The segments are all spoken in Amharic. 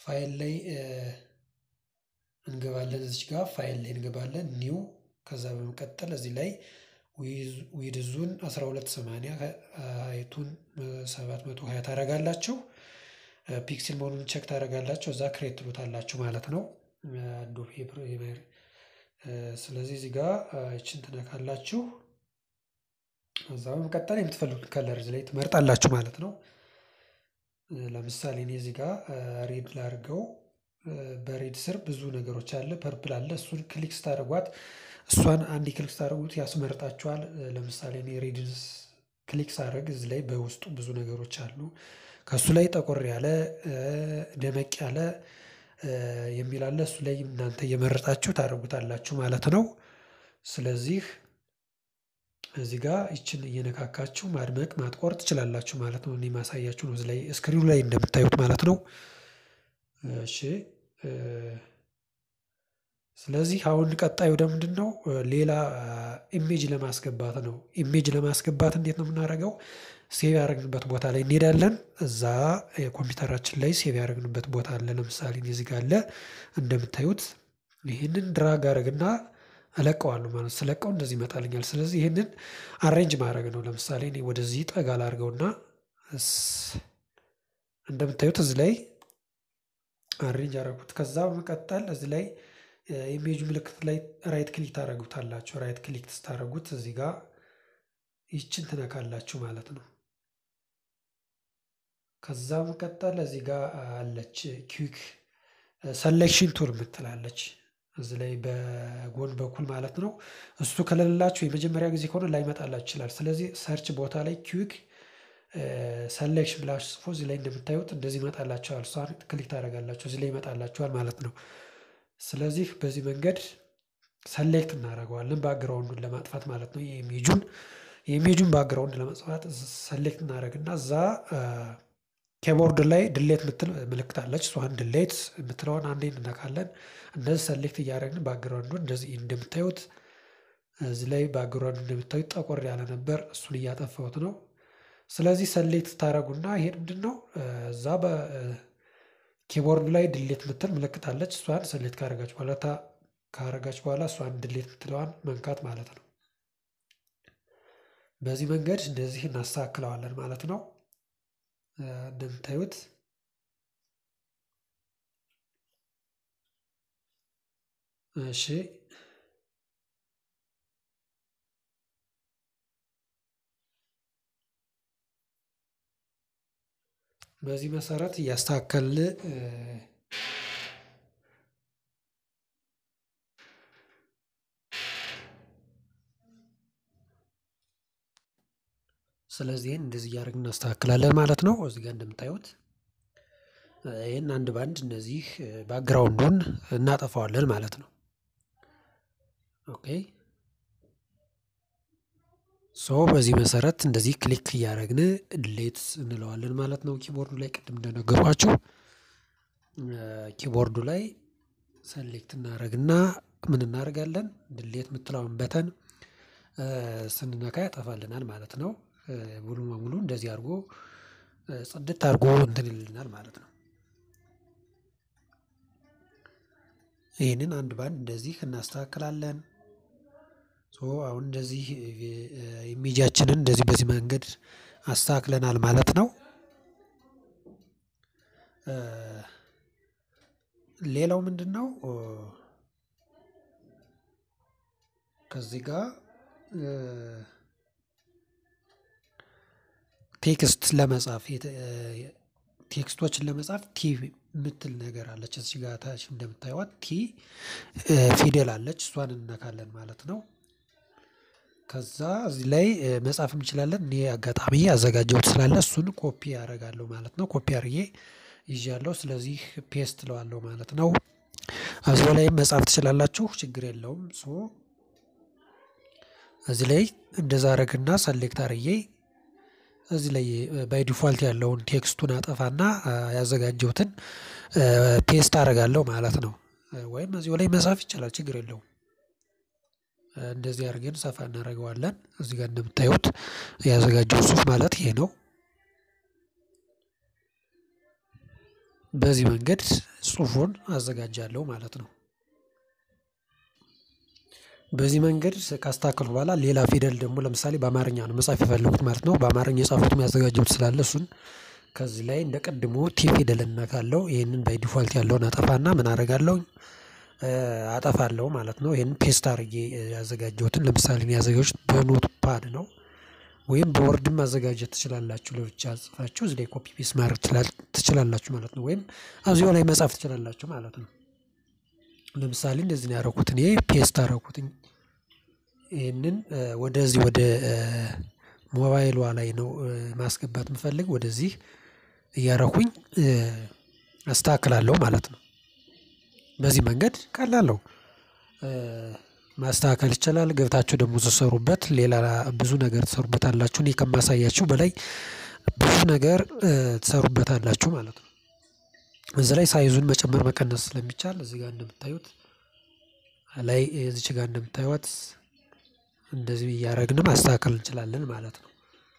ፋይል ላይ እንገባለን። እዚች ጋር ፋይል ላይ እንገባለን ኒው። ከዛ በመቀጠል እዚህ ላይ ዊድዙን 1280 ሀይቱን 720 ታደርጋላችሁ። ፒክስል መሆኑን ቼክ ታደርጋላችሁ። እዛ ክሬት ትሉታላችሁ ማለት ነው። አዶቤ ፕሪሚየር ስለዚህ እዚህ ጋር ይችን ትነካላችሁ። እዛ በመቀጠል የምትፈልጉት ከለር እዚህ ላይ ትመርጣላችሁ ማለት ነው። ለምሳሌ እኔ እዚህ ጋር ሬድ ላድርገው። በሬድ ስር ብዙ ነገሮች አለ፣ ፐርፕል አለ። እሱን ክሊክ ስታደርጓት እሷን አንድ ክሊክ ስታደርጉት ያስመርጣችኋል። ለምሳሌ እኔ ሬድን ክሊክ ሳደርግ እዚህ ላይ በውስጡ ብዙ ነገሮች አሉ። ከእሱ ላይ ጠቆር ያለ ደመቅ ያለ የሚል አለ። እሱ ላይ እናንተ እየመረጣችሁ ታደርጉታላችሁ ማለት ነው። ስለዚህ እዚህ ጋር ይችን እየነካካችሁ ማድመቅ ማጥቆር ትችላላችሁ ማለት ነው። እኔ ማሳያችሁ ነው እዚህ ላይ ስክሪኑ ላይ እንደምታዩት ማለት ነው። እሺ ስለዚህ አሁን ቀጣዩ ደግሞ ምንድን ነው? ሌላ ኢሜጅ ለማስገባት ነው። ኢሜጅ ለማስገባት እንዴት ነው የምናደርገው? ሴቭ ያደረግንበት ቦታ ላይ እንሄዳለን። እዛ የኮምፒውተራችን ላይ ሴቭ ያደረግንበት ቦታ አለ። ለምሳሌ እዚህ ጋር አለ እንደምታዩት። ይህንን ድራግ አደረግና እለቀዋለሁ ማለት ስለቀው እንደዚህ ይመጣልኛል። ስለዚህ ይህንን አሬንጅ ማድረግ ነው። ለምሳሌ እኔ ወደዚህ ጠጋ ላድርገውና እንደምታዩት እዚህ ላይ አሬንጅ አደረጉት። ከዛ በመቀጠል እዚህ ላይ ኢሜጅ ምልክት ላይ ራይት ክሊክ ታደረጉታላችሁ። ራይት ክሊክ ስታደረጉት እዚህ ጋር ይችን ትነካላችሁ ማለት ነው። ከዛ በመቀጠል እዚህ ጋር አለች ኪዊክ ሰሌክሽን ቱል ምትላለች እዚህ ላይ በጎን በኩል ማለት ነው። እሱ ከሌላችሁ የመጀመሪያ ጊዜ ከሆነ ላይመጣላችሁ ይችላል። ስለዚህ ሰርች ቦታ ላይ ኪዊክ ሰሌክሽን ብላችሁ ጽፎ እዚህ ላይ እንደምታዩት እንደዚህ ይመጣላችኋል። እሷን ክሊክ ታደርጋላችሁ እዚህ ላይ ይመጣላችኋል ማለት ነው። ስለዚህ በዚህ መንገድ ሰሌክት እናደርገዋለን ባክግራውንዱን ለማጥፋት ማለት ነው። የኢሜጁን የኢሜጁን ባክግራውንድ ለማጥፋት ሰሌክት እናደርግና እዛ ኬቦርድ ላይ ድሌት ምትል ምልክት አለች። እሷን ድሌት የምትለውን አንዴ እንነካለን። እንደዚህ ሰሌክት እያደረግን ባክግራውንዱን እንደዚህ እንደምታዩት እዚህ ላይ ባክግራውንዱ እንደምታዩት ጠቆር ያለ ነበር። እሱን እያጠፋሁት ነው። ስለዚህ ሰሌክት ታደረጉና ይሄ ምንድን ነው እዛ በኪቦርዱ ላይ ድሌት ምትል ምልክት አለች። እሷን ሰሌክት ካረጋችሁ በኋላ ካረጋችሁ በኋላ እሷን ድሌት ምትለዋን መንካት ማለት ነው። በዚህ መንገድ እንደዚህ እናስተካክለዋለን ማለት ነው። እንደምታዩት እሺ በዚህ መሰረት እያስተካከልን ስለዚህ እንደዚህ እያደረግን እናስተካክላለን ማለት ነው። እዚህ ጋር እንደምታዩት ይህን አንድ ባንድ እነዚህ ባክግራውንዱን እናጠፋዋለን ማለት ነው። ኦኬ ሶ በዚህ መሰረት እንደዚህ ክሊክ እያደረግን ድሌት እንለዋለን ማለት ነው። ኪቦርዱ ላይ ቅድም እንደነገሯችሁ ኪቦርዱ ላይ ሰሌክት እናደርግና ምን እናደርጋለን ድሌት የምትለውን በተን ስንነካ ያጠፋልናል ማለት ነው። ሙሉ በሙሉ እንደዚህ አድርጎ ጽድት አድርጎ እንትን ይልናል ማለት ነው። ይህንን አንድ ባንድ እንደዚህ እናስተካክላለን። ሶ አሁን እንደዚህ ኢሜጃችንን እንደዚህ በዚህ መንገድ አስተካክለናል ማለት ነው። ሌላው ምንድን ነው? ከዚህ ጋር ቴክስት ለመጻፍ ቴክስቶችን ለመጻፍ ቲ የምትል ነገር አለች። እዚህ ጋር ታች እንደምታዩት ቲ ፊደል አለች። እሷን እንነካለን ማለት ነው። ከዛ እዚህ ላይ መጻፍ እንችላለን። እኔ አጋጣሚ ያዘጋጀሁት ስላለ እሱን ኮፒ ያደርጋለሁ ማለት ነው። ኮፒ አድርጌ ይዣለሁ። ስለዚህ ፔስት ለዋለሁ ማለት ነው። እዚህ ላይ መጻፍ ትችላላችሁ፣ ችግር የለውም። ሶ እዚህ ላይ እንደዛ አረግና ሰሌክት አርዬ እዚህ ላይ ባይ ዲፋልት ያለውን ቴክስቱን አጠፋና ያዘጋጀሁትን ፔስት አደርጋለሁ ማለት ነው። ወይም እዚሁ ላይ መጻፍ ይቻላል፣ ችግር የለውም። እንደዚህ አድርገን ሰፋ እናደርገዋለን። እዚህ ጋር እንደምታዩት ያዘጋጀው ጽሁፍ ማለት ይሄ ነው። በዚህ መንገድ ጽሁፉን አዘጋጃለሁ ማለት ነው። በዚህ መንገድ ካስተካከልኩ በኋላ ሌላ ፊደል ደግሞ ለምሳሌ በአማርኛ ነው መጻፍ የፈለጉት ማለት ነው። በአማርኛ የጻፉትም ያዘጋጀሁት ስላለ እሱን ከዚህ ላይ እንደ ቅድሙ ቲ ፊደል እነካለሁ ይሄንን ባይ ዲፋልት ያለውን አጠፋና ምን አደርጋለሁ አጠፋለሁ ማለት ነው። ይሄንን ፔስት አድርጌ ያዘጋጀሁትን ለምሳሌ እኔ ያዘጋጀሁት በኖት ፓድ ነው። ወይም በወርድም ማዘጋጀት ትችላላችሁ ለብቻ ጽፋችሁ እዚህ ላይ ኮፒ ፔስት ማድረግ ትችላላችሁ ማለት ነው። ወይም እዚያው ላይ መጻፍ ትችላላችሁ ማለት ነው። ለምሳሌ እንደዚህ ነው ያደረኩት እኔ ፔስት አደረኩትኝ ይህንን ወደዚህ ወደ ሞባይሏ ላይ ነው ማስገባት የምፈልግ ወደዚህ እያረኩኝ አስተካክላለሁ ማለት ነው። በዚህ መንገድ ቀላል ነው። ማስተካከል ይቻላል ገብታችሁ ደግሞ ስትሰሩበት ሌላ ብዙ ነገር ትሰሩበታላችሁ እኔ ከማሳያችሁ በላይ ብዙ ነገር ትሰሩበታላችሁ ማለት ነው። እዚህ ላይ ሳይዙን መጨመር መቀነስ ስለሚቻል እዚህ ጋር እንደምታዩት ላይ እዚች ጋር እንደምታዩት እንደዚህ እያደረግን ማስተካከል እንችላለን ማለት ነው።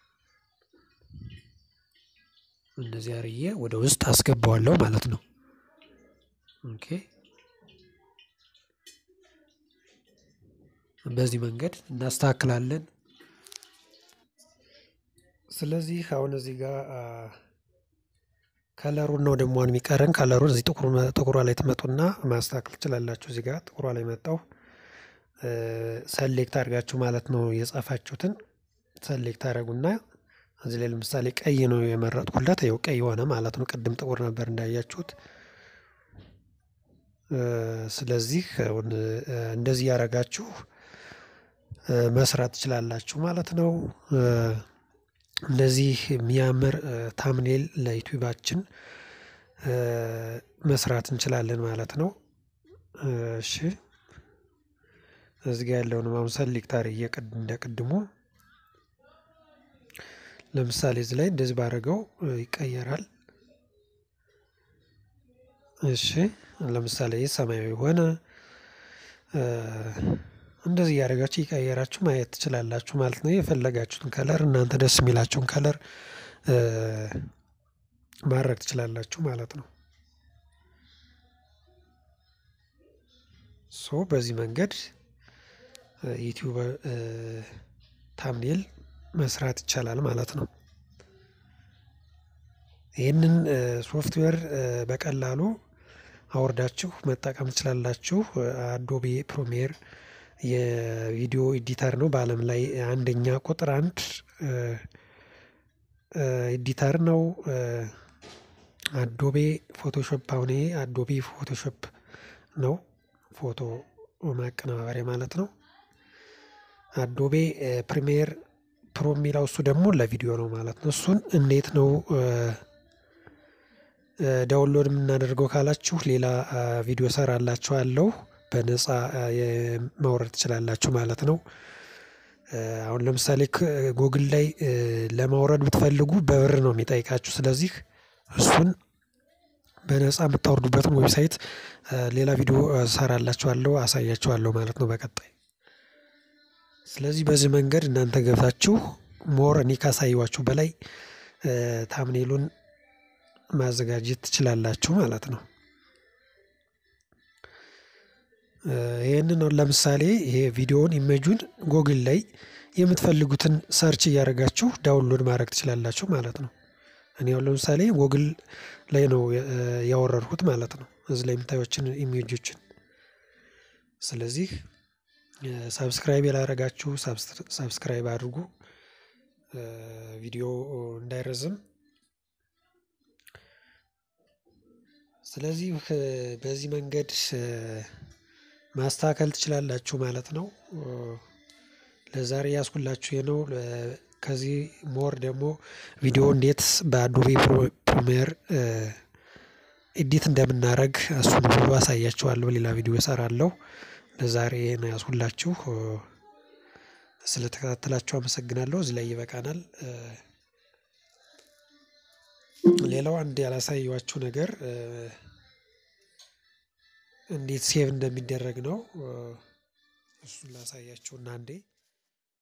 እንደዚህ አርዬ ወደ ውስጥ አስገባዋለሁ ማለት ነው። ኦኬ በዚህ መንገድ እናስተካክላለን። ስለዚህ አሁን እዚህ ጋር ከለሩን ነው ደግሞ የሚቀረን ከለሩን እዚህ ጥቁሯ ላይ ትመጡና ማስተካከል ትችላላችሁ። እዚህ ጋር ጥቁሯ ላይ መጣው ሰሌክት አድርጋችሁ ማለት ነው የጻፋችሁትን ሰሌክት አድርጉና እዚህ ላይ ለምሳሌ ቀይ ነው የመረጥኩለት ይኸው ቀይ ሆነ ማለት ነው። ቅድም ጥቁር ነበር እንዳያችሁት። ስለዚህ አሁን እንደዚህ ያደረጋችሁ መስራት ትችላላችሁ ማለት ነው። እንደዚህ የሚያምር ታምኔል ለዩቲዩባችን መስራት እንችላለን ማለት ነው። እሺ እዚህ ጋር ያለውን አሁን ሰሌክት አድርጌ እንደ ቅድሙ ለምሳሌ እዚህ ላይ እንደዚህ ባደረገው ይቀየራል። እሺ ለምሳሌ ሰማያዊ ሆነ። እንደዚህ እያደረጋችሁ እየቀየራችሁ ማየት ትችላላችሁ ማለት ነው። የፈለጋችሁትን ከለር እናንተ ደስ የሚላችሁን ከለር ማድረግ ትችላላችሁ ማለት ነው። ሶ በዚህ መንገድ ዩቲዩብ ታምኔል መስራት ይቻላል ማለት ነው። ይህንን ሶፍትዌር በቀላሉ አውርዳችሁ መጠቀም ትችላላችሁ። አዶቤ ፕሪሚየር የቪዲዮ ኤዲተር ነው በአለም ላይ አንደኛ ቁጥር አንድ ኤዲተር ነው። አዶቤ ፎቶሾፕ አሁን ይሄ አዶቤ ፎቶሾፕ ነው ፎቶ ማቀነባበሪያ ማለት ነው። አዶቤ ፕሪሚየር ፕሮ የሚለው እሱ ደግሞ ለቪዲዮ ነው ማለት ነው። እሱን እንዴት ነው ዳውንሎድ የምናደርገው ካላችሁ ሌላ ቪዲዮ እሰራላችኋለሁ በነፃ ማውረድ ትችላላችሁ ማለት ነው። አሁን ለምሳሌ ጎግል ላይ ለማውረድ ብትፈልጉ በብር ነው የሚጠይቃችሁ ስለዚህ እሱን በነፃ የምታወርዱበትን ዌብሳይት ሌላ ቪዲዮ እሰራላችኋለሁ አሳያችኋለሁ ማለት ነው። በቀጣይ ስለዚህ በዚህ መንገድ እናንተ ገብታችሁ ሞር እኔ ካሳየኋችሁ በላይ ታምኔሉን ማዘጋጀት ትችላላችሁ ማለት ነው። ይህንን ለምሳሌ ይሄ ቪዲዮውን ኢሜጁን ጎግል ላይ የምትፈልጉትን ሰርች እያደረጋችሁ ዳውንሎድ ማድረግ ትችላላችሁ ማለት ነው። እኔ አሁን ለምሳሌ ጎግል ላይ ነው ያወረድኩት ማለት ነው። እዚህ ላይ የምታዩችን ኢሜጆችን ስለዚህ ሰብስክራይብ ያላደረጋችሁ ሰብስክራይብ አድርጉ። ቪዲዮ እንዳይረዝም ስለዚህ በዚህ መንገድ ማስተካከል ትችላላችሁ ማለት ነው። ለዛሬ ያዝኩላችሁ ይሄ ነው። ከዚህ ሞር ደግሞ ቪዲዮ እንዴት በአዶቤ ፕሪሚየር ኤዲት እንደምናደርግ እሱን ሁሉ አሳያችኋለሁ ሌላ ቪዲዮ እሰራለሁ። ለዛሬ ይሄን ያዝኩላችሁ ስለተከታተላችሁ አመሰግናለሁ እዚህ ላይ ይበቃናል። ሌላው አንድ ያላሳየኋችሁ ነገር እንዴት ሴቭ እንደሚደረግ ነው። እሱን ላሳያችሁና አንዴ